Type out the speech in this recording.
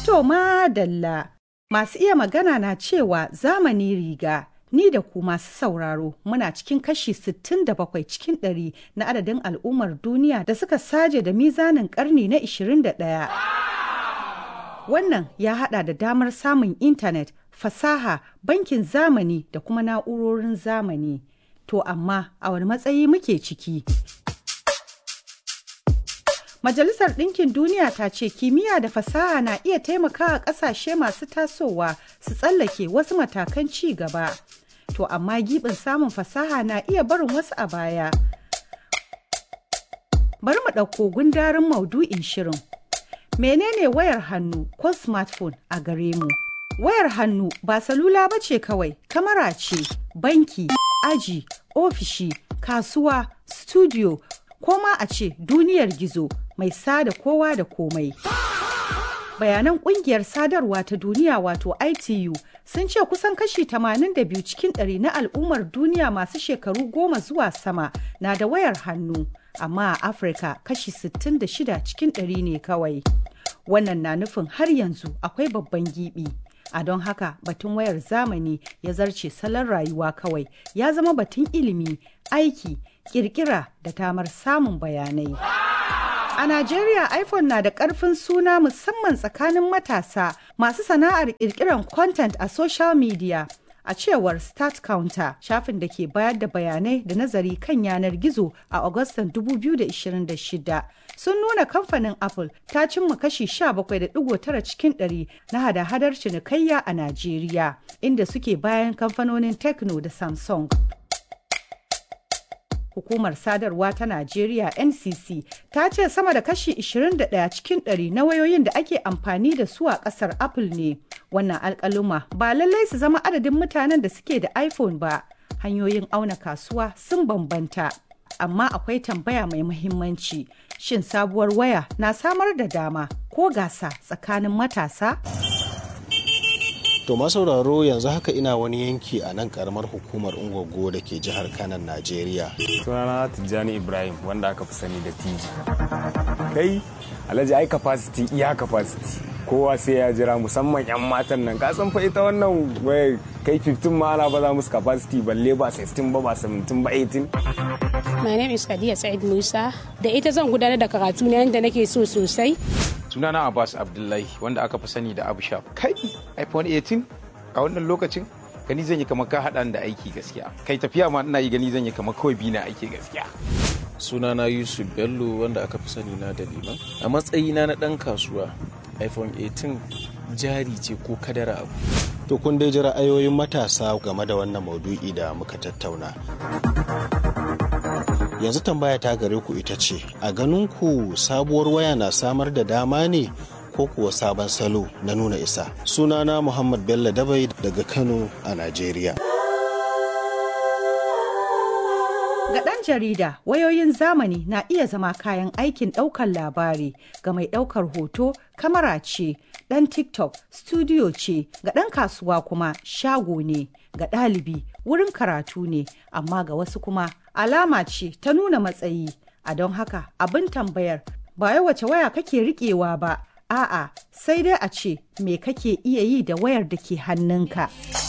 To madalla masu iya magana na cewa zamani riga ni da ku masu sauraro muna cikin kashi 67 cikin ɗari na adadin al'ummar duniya da suka saje da mizanin karni na 21. Wannan ya hada da damar samun intanet, fasaha, bankin zamani da kuma na'urorin zamani. To amma a wani matsayi muke ciki? Majalisar Ɗinkin Duniya ta ce kimiyya da fasaha na iya taimakawa ƙasashe masu tasowa su tsallake wasu matakan ci gaba. To amma giɓin samun fasaha na iya barin wasu a baya. Bari mu ɗauko gundarin maudu'in shirin. Menene wayar hannu ko smartphone a gare mu? Wayar hannu ba salula ba ce kawai, kamara ce, banki, aji, ofishi, kasuwa, studio, ko ma a ce duniyar gizo mai sada kowa da komai. Bayanan kungiyar sadarwa ta duniya wato ITU sun ce kusan kashi 82 cikin ɗari na al'ummar duniya masu shekaru goma zuwa sama na da wayar hannu, amma a Afirka kashi 66 cikin ɗari ne kawai. Wannan na nufin har yanzu akwai babban gibi. A don haka batun wayar zamani ya zarce salon rayuwa kawai ya zama batun ilimi, aiki, kirkira da tamar samun bayanai. A Najeriya iPhone na da ƙarfin suna musamman tsakanin matasa masu sana'ar ƙirƙirar content a social media. A cewar Start Counter, shafin da ke bayar da bayanai da nazari kan yanar gizo a Agustan 2026 sun nuna kamfanin Apple ta cimma kashi 17.9 cikin 100 na hada-hadar cinikayya a Najeriya, inda suke bayan kamfanonin Tecno da Samsung. hukumar sadarwa ta Najeriya NCC ta ce sama da kashi 21 cikin 100 na wayoyin da ake amfani da su a kasar Apple ne. Wannan alkaluma ba lallai su zama adadin mutanen da suke da iPhone ba. Hanyoyin auna kasuwa sun bambanta. Amma akwai tambaya mai muhimmanci. Shin sabuwar waya na samar da dama ko gasa tsakanin matasa? To sauraro yanzu haka ina wani yanki a nan karamar hukumar Ungwaggo da ke jihar Kanan Najeriya. Sunana Tijjani Ibrahim wanda aka fi sani da Tiji. Kai Alhaji ai capacity iya capacity. Kowa sai ya jira musamman 'yan matan nan ka san fa ita wannan waya kai 15 ma ana baza musu capacity balle ba 16 ba ba 17 ba 18. My name is Khadija Said Musa. Da ita zan gudanar da karatu na yadda nake so sosai. sunana abbas abdullahi wanda aka fi sani da abu shaf kai iphone 18 a wannan lokacin gani zan yi kamar ka haɗa da aiki gaskiya kai tafiya ma ina yi gani zan yi kamar kawai bi na aiki gaskiya sunana yusuf bello wanda aka fi sani na da liman a matsayina na ɗan kasuwa iphone 18 jari ce ko kadara abu To kun dai ji ra'ayoyin matasa game da wannan maudu'i da muka tattauna. Yanzu tambaya ta gare ku ita ce, a ganin ku sabuwar waya na samar da dama ne ko kuwa sabon salo na nuna isa. Sunana Muhammad Bello Dabai daga Kano a Najeriya. Ga ɗan jarida, wayoyin zamani na iya zama kayan aikin ɗaukar labari ga mai ɗaukar hoto, kamara ce, ɗan TikTok, studio ce, ga ɗan kasuwa kuma shago ne, ga ɗalibi wurin karatu ne, amma ga wasu kuma alama ce ta nuna matsayi. A don haka abin tambayar ba wai wace waya kake riƙewa ba, a'a sai dai a ce me kake iya yi da wayar da ke hannunka.